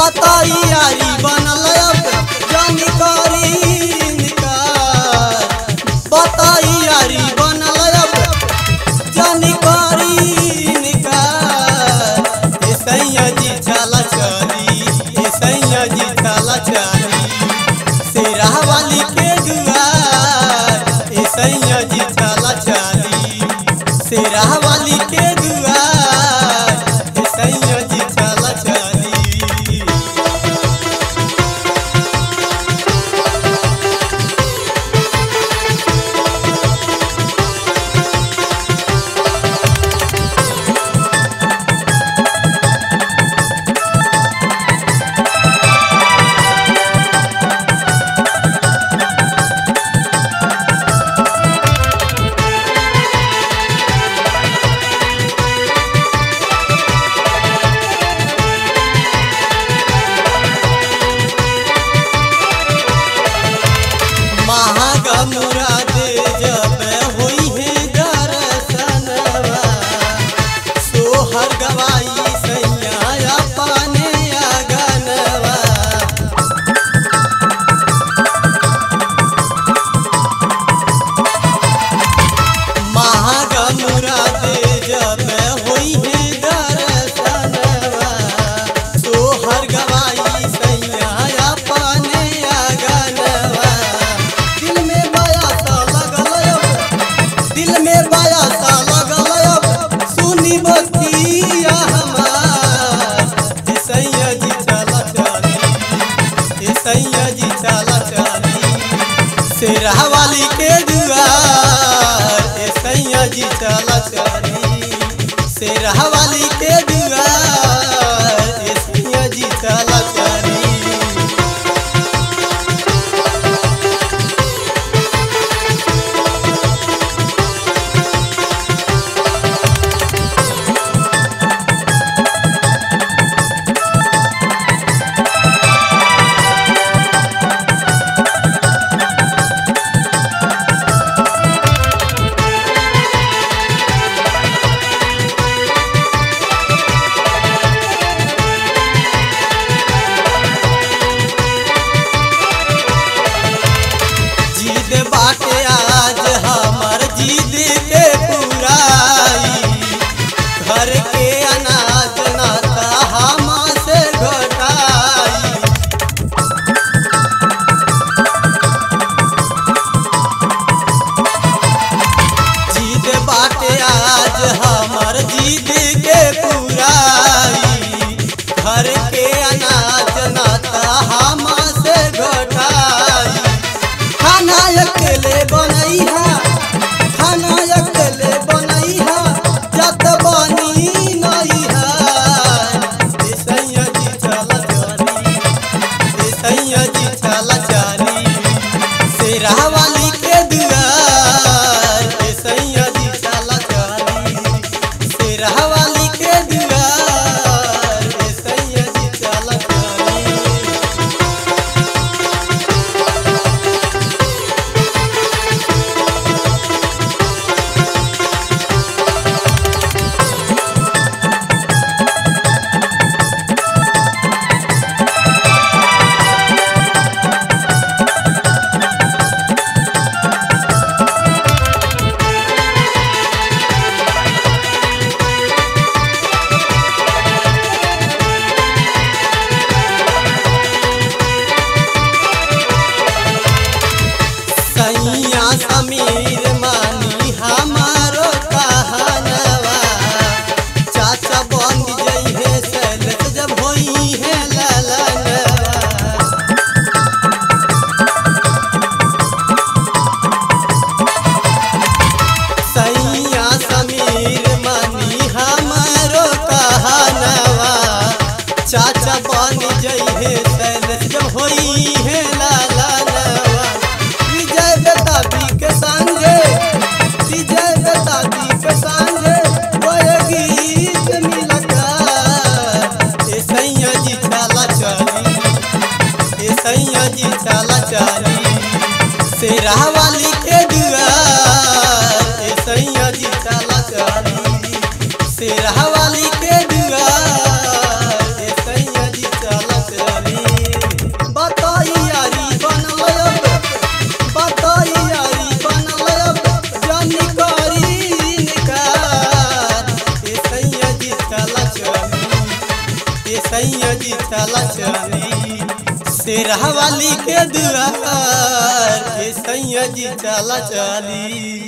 बताई यारी बनल अब जानी करी इनकार बताई यारी बनल अब जानी करी इनकार ए सैया जी चला चली ए सैया जी चला चली शेरा वाली के दुआर ए सैया जी चला चली शेरा वाली के दुआर ए सैया जी चला चली महागा मुरादे जब होई है दर्शनवा सोहर गवाई सैया पाने अगनवा महागा मुरादे जब होई है दर्शनवा सोहर गवाई सैया पाने अगनवा दिल में माया सा लगल अब दिल में माया सा लगल अब सुनी बतिया हमार ए सैया जी चला चली ए सैया जी चला चली शेरा वाली के दुआर ए सैया जी चला चली शेरा वाली के दुआर ए सैया जी चला चली जिद बाटे आज हमर जिद के पुराई घर के अनाज नाता हम से घटाई जिद बाटे आज हमर जिद के पुराई घर के अनाज नाता हम से घटाई खाना अकेले बनैहा खाना अकेले बनैहा जत बनी नैहा ए सैया जी चला चली ए सैया जी चला चली शेरा वाली के दुआर ए सैया जी चला चली शेरा वाली के दुआर ए सैया जी चला चली सैया समीर मानी हमारो कहनवा चाचा बन जइहे सैलत जब होई है ललनवा सैया समीर मानी हमारो कहनवा चाचा बन जइहे सैलत जब होई है ललनवा विजय बेताबी के संगे विजय बेताबी के संगे वह गीत मिलका ए सैया जी चला चली ए सैया जी चला चली शेरा वाली के दुआर ए सैया जी चला चली शेरा वाली के दुआर ए सैया जी चला चली सैया जी चला चली शेरा वाली के दुआर ए सैया जी चला चली